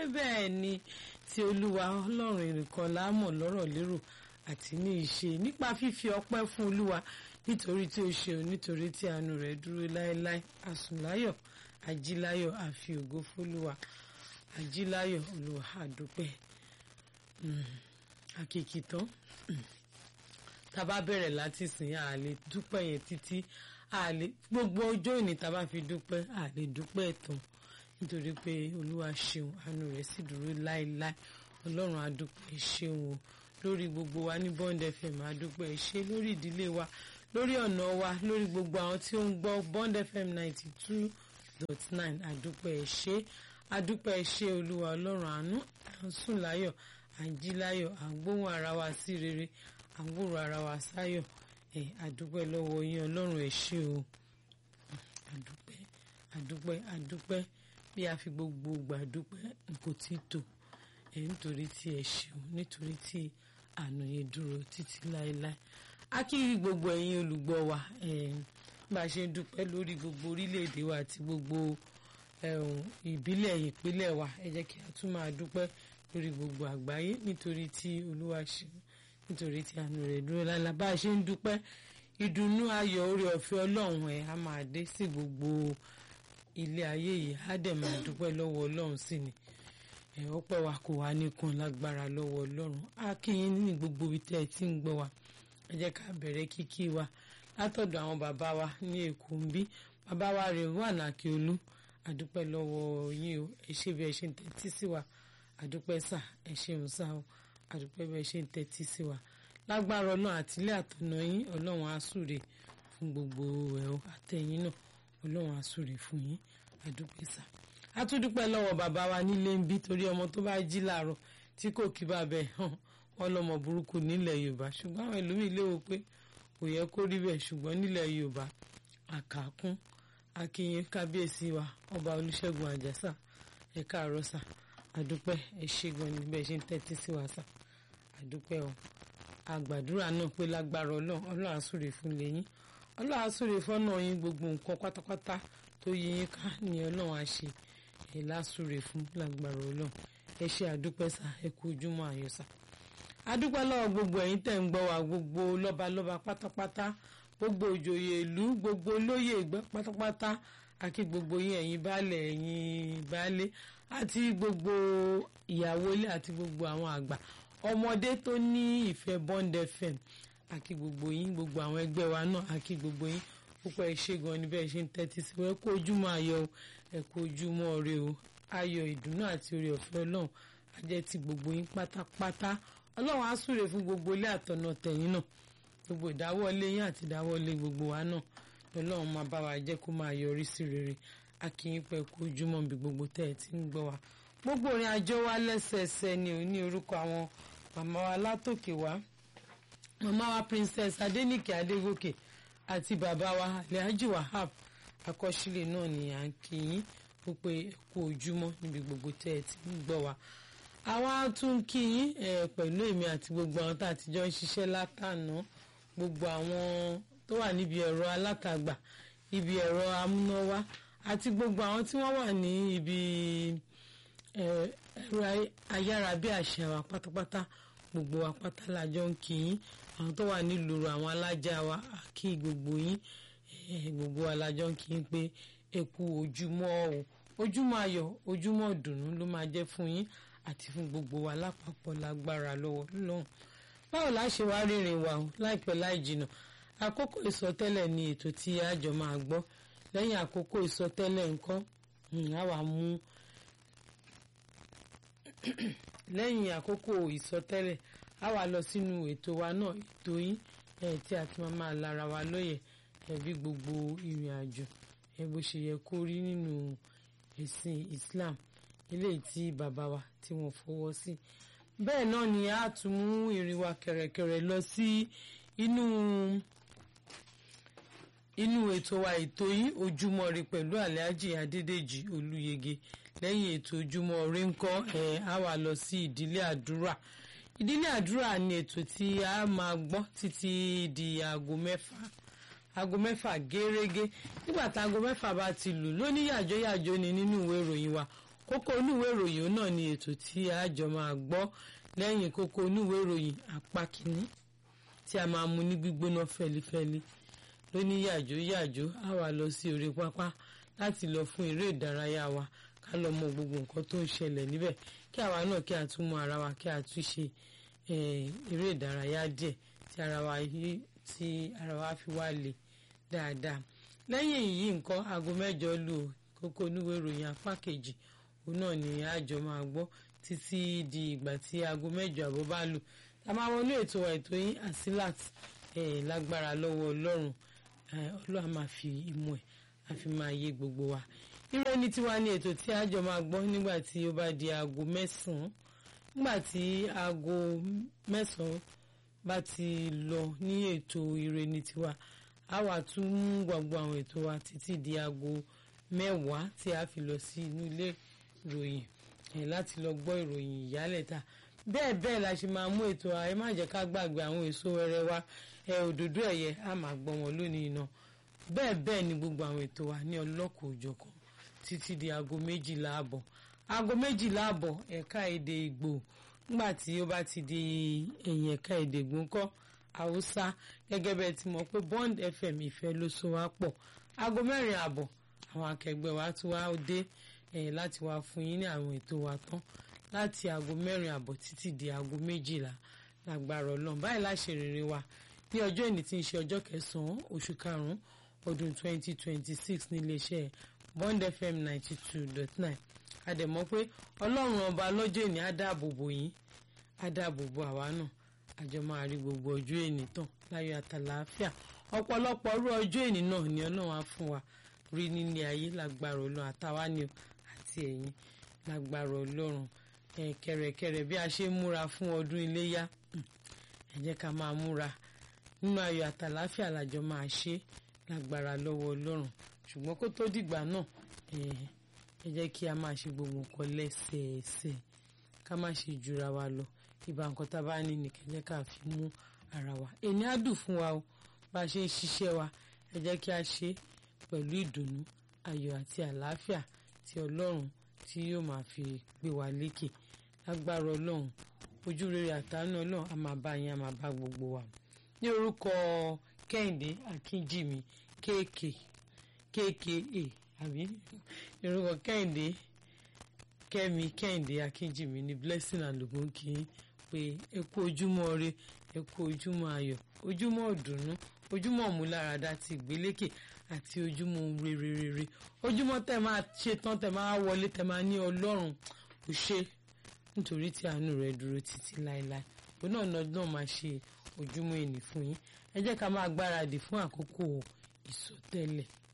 bẹ́ẹ̀ ni tí olúwa ọlọ́run ìrìnkan láàmọ̀ lọ́rọ̀ lérò àti ní ìṣe nípa fífi ọpẹ́ fún olúwa nítorí tí ó ṣe o nítorí tí àánú rẹ̀ dúró láéláé àsùnláyọ̀ ajíláyọ̀ àfi ògo fólúwa ajíláyọ̀ olúwa àdúpẹ́ àkìkì tán tá a bá bẹ̀rẹ̀ láti sìn á lè dúpẹ́ yẹn títí á lè gbogbo ọjọ́ ìní tá a bá fi dúpẹ́ á lè dúpẹ́ tán nítorí pé olúwa ṣeun àánú rẹ̀ sì dúró láéláé ọlọ́run àdúpẹ́ ṣeun o lórí gbogbo wa ní Bond FM àdúpẹ́ ṣe lórí ìdílé wa lórí ọ̀nà wa lórí gbogbo àwọn tí ó ń gbọ́ Bond FM ninety two dot nine àdúpẹ́ ṣe àdúpẹ́ ṣe olúwa ọlọ́run àánú à ń sùn láyọ̀ à ń jí láyọ̀ à ń gbóhùn ara wa sí rere à ń gbòòrò ara wa sáyọ̀ ẹ̀ àdúpẹ́ lọ́wọ́ yín ọlọ́run ẹ̀ ṣe o àdúpẹ́ àdúpẹ́ àdúpẹ́ bí a fi gbogbo gbàdúpẹ́ kò tí tó ẹ̀ nítorí tí ẹ ṣeun nítorí tí àánú yẹn dúró títí láéláé a kí gbogbo ẹ̀yin olùgbọ́ wa bá a ṣe ń dúpẹ́ lórí gbogbo orílẹ̀-èdè wa àti gbogbo ìbílẹ̀ ìpínlẹ̀ wa ẹ jẹ́ kí a tún máa dúpẹ́ lórí gbogbo àgbáyé nítorí tí olúwa ṣeun nítorí tí àánú rẹ̀ dúró láéláé bá a ṣe ń dúpẹ́ ìdùnnú ayọ̀ oore ọ̀fẹ́ ọlọ́run ẹ̀ á máa dé sí gbogbo ilé ayé yìí á dẹ̀ máa dúpẹ́ lọ́wọ́ ọlọ́run sí ni ẹ̀ ọpẹ́ wa kò wá nìkan lágbára lọ́wọ́ ọlọ́run á kí yín ní gbogbo ibi tẹ́ ẹ ti ń gbọ́ wa ẹ jẹ́ ká bẹ̀rẹ̀ kíkí wa látọ̀dọ̀ àwọn bàbá wa ní èkó ń bí bàbá wa rè wà nàkí olú àdúpẹ́ lọ́wọ́ yín o ẹ ṣe bí ẹ ṣe ń tẹ́tí sí wa àdúpẹ́ sà ẹ ṣeun sà o àdúpẹ́ bí ẹ ṣe ń tẹ́tí sí wa lágbára ọlọ́run àtìlẹ́ àtọ̀nà yín ọlọ́run á súre fún gbogbo ẹ̀ o àtẹ̀yìn náà ọlọ́run á súre fún yín àdúpẹ́ sà a tún dúpẹ́ lọ́wọ́ bàbá wa nílé ń bí torí ọmọ tó bá jí láàárọ̀ tí kò kí bàbá ẹ̀ hàn wọ́n lọ́mọ burúkú nílẹ̀ yorùbá ṣùgbọ́n àwọn ẹlòmíì léwo pé kò yẹ kó rí bẹ́ẹ̀ ṣùgbọ́n nílẹ̀ yorùbá àkàkún akínyìn kábíyèsí wa ọba olúṣẹ́gun àjàsà ẹ káàárọ̀ sà àdúpẹ́ ẹ ṣé gan ni bẹ́ẹ̀ ṣe ń tẹ́tí sí wa sà àdúpẹ́ o àgbàdúrà náà pé lágbára ọlọ́run ọlọ́run àsúre fún lẹ́yìn ọlọ́run àsúre fọ́nà yín gbogbo nǹkan pátápátá tó yí yín ká ni ọlọ́run á ṣe ẹ̀ lásúre fún lágbára ọlọ́run ẹ ṣé àdúpẹ́ sà ẹ kú ojúmọ́ ayọ̀ sà àdúpẹ́ lọ́wọ́ gbogbo ẹ̀yin tẹ̀ ń gbọ́ wa gbogbo lọ́balọ́ba pátápátá gbogbo òjòyè ìlú gbogbo olóyè ìgbẹ́ pátápátá àti gbogbo yín ẹ̀yin baálẹ̀ ẹ̀yin baálé àti gbogbo ìyàwó ilé àti gbogbo àwọn àgbà ọmọdé tó ní ìfẹ́ Bond FM àti gbogbo yín gbogbo àwọn ẹgbẹ́ wa náà àti gbogbo yín púpọ̀ ẹ ṣé gan ni bẹ́ẹ̀ ṣe ń tẹ́tí sí ẹ kú ojúmọ́ ayọ̀ o ẹ kú ojúmọ́ ire o ayọ̀ ìdùnnú àti oore ọ̀fẹ́ ọlọ́run á jẹ́ ti gbogbo yín pátápátá ọlọ́run á súre fún gbogbo ilé àtọ̀nà tẹ̀yìn náà gbogbo ìdáwọ́lé yín àti ìdáwọ́lé gbogbo wa náà ọlọ́run máa bá wa jẹ́ kó máa yọrí sí rere a kì í pẹ́ kó ojúmọ́ bí gbogbo tẹ́ ẹ ti ń gbọ́ wa gbogbo ìrìn àjò wa lẹ́sẹẹsẹ ni ò ní orúkọ àwọn màmá wa látòkè wá màmá wa princess adénìkè adégòkè àti bàbá wa alhaji wahab akọ́sílẹ̀ náà ni à ń kí yín ó pé kú ojúmọ́ níbi gbogbo tẹ́ ẹ ti ń gbọ́ wa àwa tún kí yín pẹ̀lú èmi àti gbogbo àwọn tá a ti jọ ń ṣiṣẹ́ látànà gbogbo àwọn tó wà níbi ẹ̀rọ alátagbà ibi ẹ̀rọ amúnáwá àti gbogbo àwọn tí wọ́n wà ní ibi ẹ̀rọ ayárabíàṣá wa pátápátá gbogbo wa pátá la jọ ń kí yín àwọn tó wà nílùú àwọn alájà wa kí gbogbo yín gbogbo wa la jọ ń kí yín pé ẹ kú ojúmọ́ o ojúmọ́ ayọ̀ ojúmọ́ ìdùnnú ló máa jẹ́ fún yín àti fún gbogbo wa lápapọ̀ lágbára lọ́wọ́ lọ́hùn báwo la ṣe wá rìnrìn wa o láìpẹ́ láì jìnnà àkókò ìsọtẹ́lẹ̀ ni ètò tí àjọ máa gbọ́ lẹ́yìn àkókò ìsọtẹ́lẹ̀ nǹkan á wà mú lẹ́yìn àkókò ìsọtẹ́lẹ̀ á wà lọ sínú ètò wa náà ètò yín tí a ti máa máa lára wa lóye bí gbogbo ìrìn àjò bó ṣe yẹ kó rí nínú ẹ̀sìn Islam eléyìí tí bàbá wa tí wọ́n fọwọ́ sí bẹ́ẹ̀ náà ni a tún mú ìrìn wa kẹ̀rẹ̀kẹ̀rẹ̀ lọ sí inú inú ètò wa ètò yìí ojúmọ́ ire pẹ̀lú alhaji adédèjì olúyege lẹ́yìn ètò ojúmọ́ ire ńkọ́ ẹ̀ á wà lọ sí ìdílé àdúrà ìdílé àdúrà ni ètò tí a máa gbọ́ títí di aago mẹ́fà aago mẹ́fà gẹ́rẹ́gẹ́ nígbà tá aago mẹ́fà bá ti lù lóní yàjọ́yàjọ́ ni nínú ìwé ìròyìn wa kókó oníwèé ìròyìn náà ni ètò tí a jọ máa gbọ́ lẹ́yìn kókó oníwèé ìròyìn apá kìíní tí a máa mú ní gbígbóná fẹlifẹli lóní yàjó yàjó a wà lọ sí orí pápá láti lọ fún eré ìdárayá wa ká lọ mọ gbogbo nǹkan tó ń ṣẹlẹ̀ níbẹ̀ kí àwa náà kí a tún mọ ara wa kí a tún ṣe eré ìdárayá díẹ̀ tí ara wa yí tí ara wa fi wá le dáadáa lẹ́yìn èyí nǹkan aago mẹ́jọ lù kókó oníwèé ìròyìn apá kejì òun náà ni àjọ máa gbọ́ títí di ìgbà tí aago mẹ́jọ àbọ̀ bá lù a máa wọlé ètò wa ètò yín àsílàt lágbára lọ́wọ́ ọlọ́run ọlọ́run máa fi ìmọ̀ ẹ̀ a fi máa yé gbogbo wa ìròyìn tiwa ni ètò tí àjọ máa gbọ́ nígbà tí ó bá di aago mẹ́sàn-án nígbà tí aago mẹ́sàn-án bá ti lọ ní ètò ìròyìn tiwa a wà tún mú gbogbo àwọn ètò wa títí di aago mẹ́wàá tí a fi lọ sí inú ilé ìròyìn ẹ̀ láti lọ gbọ́ ìròyìn ìyálẹ̀ta bẹ́ẹ̀ bẹ́ẹ̀ la ṣe máa mú ètò ẹ má jẹ́ ká gbàgbé àwọn èso wẹrẹ wa ẹ òdòdó ẹ̀yẹ a máa gbọ́ wọn lónìí iná bẹ́ẹ̀ bẹ́ẹ̀ ni gbogbo àwọn ètò wa ní ọlọ́kọ̀ òjọ̀kan títí di aago méjìlá àbọ̀ aago méjìlá àbọ̀ ẹ̀ka èdè Ìgbò nígbà tí ó bá ti di ẹ̀yìn ẹ̀ka èdè Ìgbò ńkọ́ Haúsá gẹ́gẹ́ bẹ́ẹ̀ ti mọ̀ pé Bond FM ìfẹ́ ló so wá pọ̀ aago mẹ́rin àbọ̀ àwọn akẹgbẹ́ wa tún wá dé ẹ̀ láti wá fún yín ní àwọn ètò wa tán láti aago mẹ́rin àbọ̀ títí di aago méjìlá lágbára ọlọ́run báyìí láṣẹ rere wa ní ọjọ́ ìní tí ń ṣe ọjọ́ kẹsàn-án oṣù karùn-ún ọdún 2026 níléeṣẹ́ Bond FM 92.9 àdẹ̀mọ́ pé ọlọ́run ọba lọ́jọ́ ìní á dáàbò bò yín á dáàbò bò àwa náà àjọ máa rí gbogbo ọjọ́ ìní tán láyọ̀ àtàlàáfíà ọ̀pọ̀lọpọ̀ ọrú ọjọ́ ìní náà ni ọlọ́run á fún wa rí nílé ayé lágbára ọlọ́run àtàwa ni àti ẹ̀yin lágbára ọlọ́run kẹ̀rẹ̀kẹ̀rẹ̀ bí a ṣe ń múra fún ọdún iléyá ẹ jẹ́ ká máa múra nínú ayọ̀ àtàláfíà làjọ máa ṣe lágbára lọ́wọ́ ọlọ́run ṣùgbọ́n kó tó dìgbà náà ẹ jẹ́ kí a máa ṣe gbogbo nǹkan lẹ́sẹẹsẹ ká má ṣe jura wa lọ ìbá nǹkan tá a bá ní nìkan jẹ́ ká fi mú ara wa èmi á dùn fún wa o bá a ṣe ń ṣiṣẹ́ wa ẹ jẹ́ kí a ṣe pẹ̀lú ìdùnnú ayọ̀ àti àlàáfíà tí ọlọ́run tí yóò máa fi gbé wa lékè lágbára ọlọ́run ojú rere àtàánú ọlọ́run a máa bá yín a máa bá gbogbo wa ní orúkọ kẹ́hìndé akínjìmí kéèké kéèké àbí ní orúkọ kẹ́hìndé kẹ́mi kẹ́hìndé akínjìmí ní blessing and ogun kì í pé ẹ kú ojúmọ́ ire ẹ kú ojúmọ́ ayọ̀ ojúmọ́ ọ̀dùnnú ojúmọ́ ọ̀múláradá ti ìgbélékè àti ojúmọ́ rere rere ojúmọ́ tẹ máa ṣe tán tẹ máa wọlé tẹ máa ní ọlọ́run ò ṣe nítorí tí àánú rẹ̀ dúró títí láéláé òun náà náà máa ṣe ojúmọ́ ènì fún yín ẹ jẹ́ ká máa gbáradì fún àkókò ìsọtẹ́lẹ̀